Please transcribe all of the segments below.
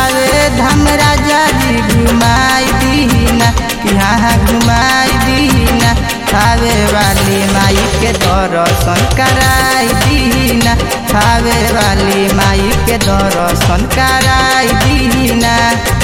थावे धाम राजा जी घुमाई दीना यहाँ घुमाई दीना थावे वाली माई के दर्शन कराई दीना थावे वाली माई के दर्शन कराई दीना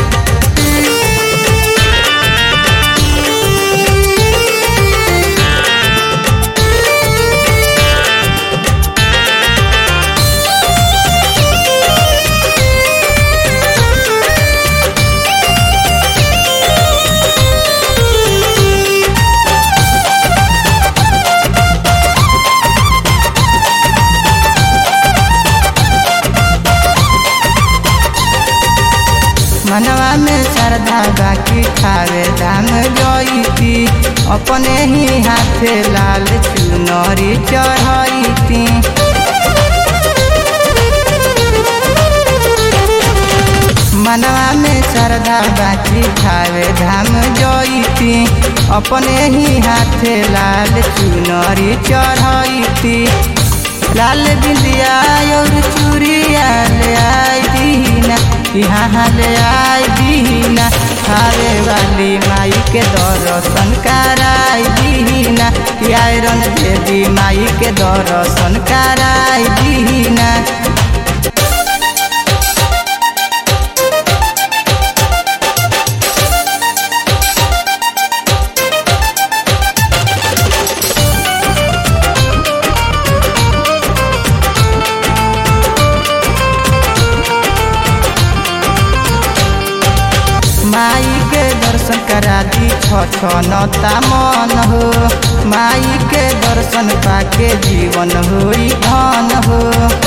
मनवा में श्रद्धा बाकी खावे धाम जईती अपने ही हाथे लाल चुनरी चढ़ती मनवा में श्रद्धा बाकी खावे धाम जईती अपने ही हाथे लाल चुनरी चढ़ती लाल बिंदिया और चूड़िया ले आई दीना यहाँ ले आई दीना खावे वाली माई के दर्शन कराई दीना आयरन देवी माई के दर्शन कराई दीना माई के दर्शन करा दी छनता मन हो माई के दर्शन पाके जीवन होई धन हो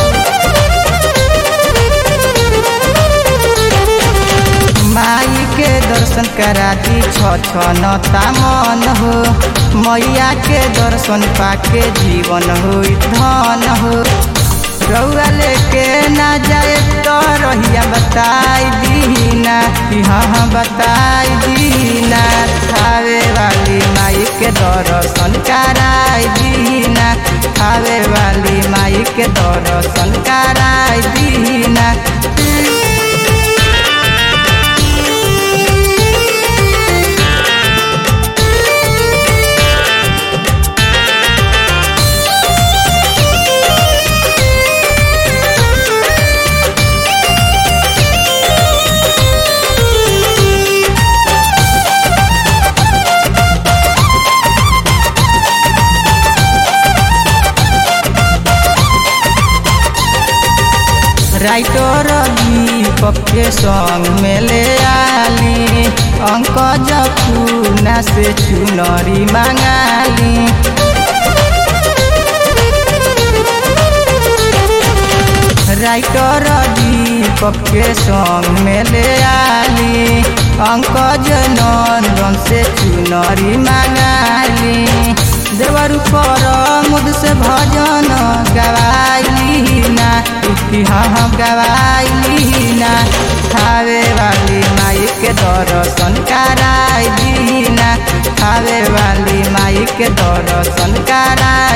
माई के दर्शन करा दी छनता मन हो मैया के दर्शन पाके जीवन होई धन हो रउआ लेके ना जाए तो रहिया बताई दीना हाँ बताई दीना खावे वाली माई के दर्शन कराई दीना खावे वाली माई के दर्शन कराई दीना राइटर दीपक के संग में ले आली अंक जपूना से चुनरी मंगाली राइटर दीपक के संग में ले आली अंक नंदन से चुनरी मंगाली देवर पर मुद से भजन गवाई ना हाँ गवाई ना खावे वाली माई के दर्शन कराई दीना खावे वाली माई के दर्शन कराई